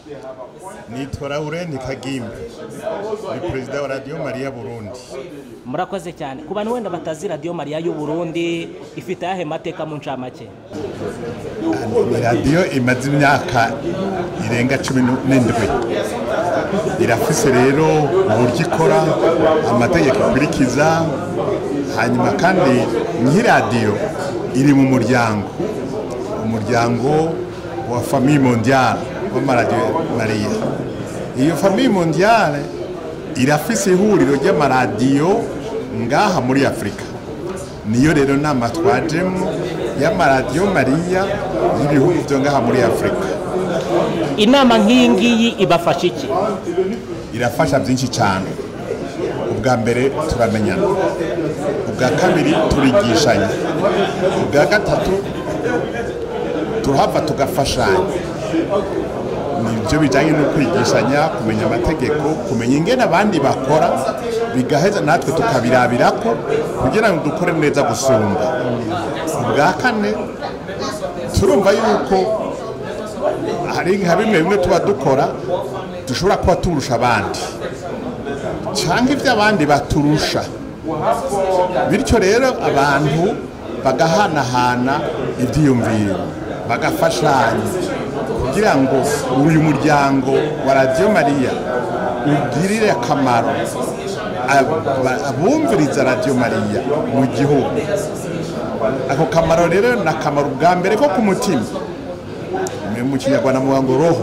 nitwa Laurent Kagimbe ni perezida wa radiyo mariya burundi murakoze cyane ku bantu wenda batazi radiyo mariya y'u Burundi ifite ayahe mateka mu ncamake ni radiyo imaze imyaka irenga cumi n'indwi irafise rero uburyo ikora amategeko ikurikiza hanyuma kandi nk'iradiyo iri mu muryango umuryango wa famiye mondiyale w'amaradiyo mariya iyo famiye mondiyale irafise ihuriro ry'amaradiyo ngaha muri afurika niyo rero nama twajemo y'amaradiyo mariya y'ibihugu byo ngaha muri afurika inama nk'iyi ngiyi ibafasha iki irafasha byinshi cyane ubwa mbere turamenyana ubwa kabiri turigishanya ubwa gatatu turahava tugafashanya nibyo bijyanye no kwigishanya kumenya amategeko kumenya ingene abandi bakora bigaheza natwe tukabirabira ko kugira ngo dukore neza gusumba ubwa kane turumva yuko hari nka bimwe bimwe tuba dukora dushobora kuba turusha abandi cyangwa ibyo abandi baturusha bityo rero abantu bagahanahana ibyiyumviro bagafashanya kugira ngo uyu muryango wa radiyo mariya ugirire akamaro abumviriza radiyo mariya mu gihugu ako kamaro rero ni akamaro bwa mbere ko ku mutima mu kinyarwanda mu ngo roho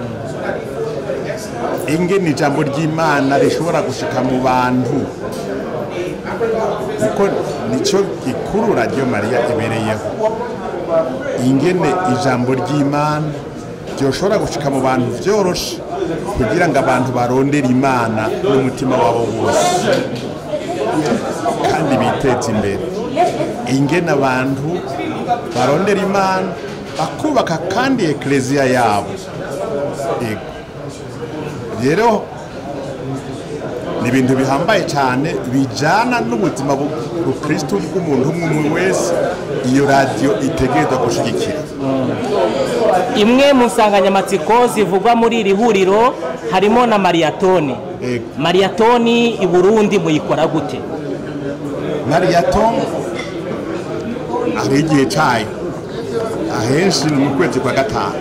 ingene ijambo ry'imana rishobora gushika mu bantu kuko nicyo gikuru radiyo mariya ibereyeho ingene ijambo ry'imana ryoshobora gushika mu bantu byoroshe kugira ngo abantu barondere imana n'umutima wabo wose kandi biteze imbere ingene abantu barondera imana bakubaka kandi ekereziya yabo rero ni ibintu bihambaye cyane bijyana n'ubuzima bukristo bw'umuntu umwe umwe wese iyo radiyo itegereza gushyigikira imwe mu nsanganyamatsiko zivugwa muri iri huriro harimo na mariyatoni mariyatoni i burundi muyikora gute mariyatoni hari igihe cyayo ahenshi ni mu kwezi kwa gatanu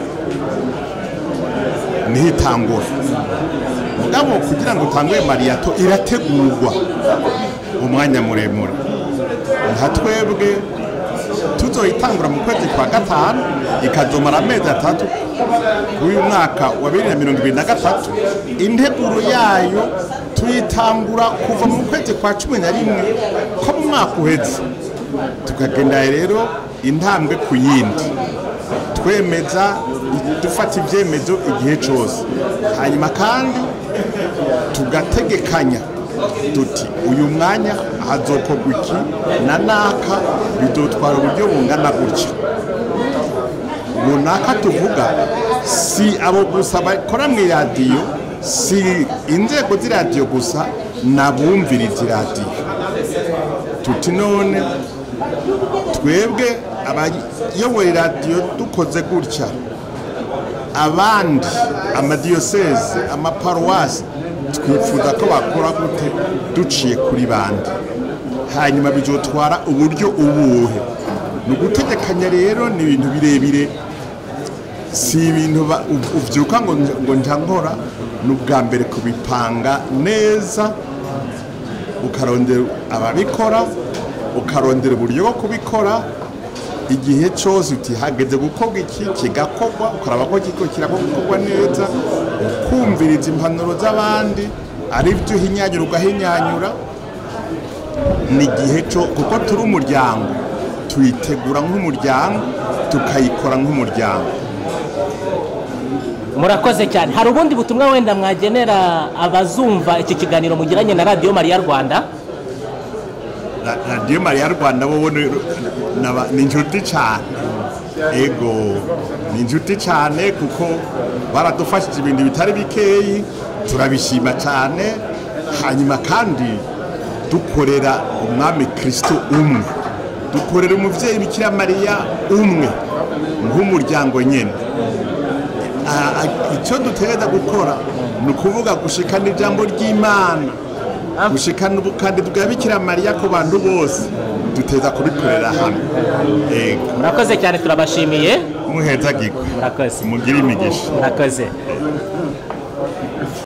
niho itangura mugabo kugira ngo utange mariyato irategurwa umwanya muremure nka twebwe tuzoyitangura mu kwezi kwa gatanu ikazomara amezi atatu kuri uyu mwaka wa bibiri na mirongo ibiri na gatatu integuro yayo tuyitangura kuva mu kwezi kwa cumi na rimwe ko mu mwaka uheze tukagenda rero intambwe ku yindi twemeza dufata ibyemezo igihe cyose hanyuma kandi tugategekanya duti uyu mwanya hazokorwa iki na naka bidutwara uburyo bungana gutya runaka tuvuga si abo gusa bakora mu iradiyo si inzego z'iradiyo gusa n'abumviriza iradiyo tuti none twebwe abayoboye iradiyo dukoze gutya abandi amadiyoseze amaparuwasi twifuza ko bakora gute duciye kuri bandi hanyuma bizotwara uburyo ubuhe ni ugutegekanya rero ni ibintu birebire si ibintu ubyuka ngo ngo njya nkora ni ubwa mbere kubipanga neza ukarondera ababikora ukarondera uburyo bwo kubikora igihe cyose utihageze gukorwa iki kigakorwa ukaraba ko kiko kirakorwa neza ukumviriza impanuro z'abandi ari byo uhinyanyura ugahinyanyura ni igihe cyo kuko turi umuryango tuyitegura nk'umuryango tukayikora nk'umuryango murakoze cyane hari ubundi butumwa wenda mwagenera abazumva iki kiganiro mugiranye na radiyo mariya rwanda radiyo mariya rwanda bo ni inshuti cyane ego ni inshuti cyane kuko baradufashije ibintu bitari bikeyi turabishima cyane hanyuma kandi dukorera umwami kirisito umwe dukorera umubyeyi bikira mariya umwe nk'umuryango nyine ah, ah, icyo dutegereza gukora ni ukuvuga gushikana ijambo ry'imana gushikana ubukandi bwa bikira mariya ku bantu bose duteza kubikorera hamwe ego murakoze cyane turabashimiye muheza gikwe murakoze mugire imigisha murakoze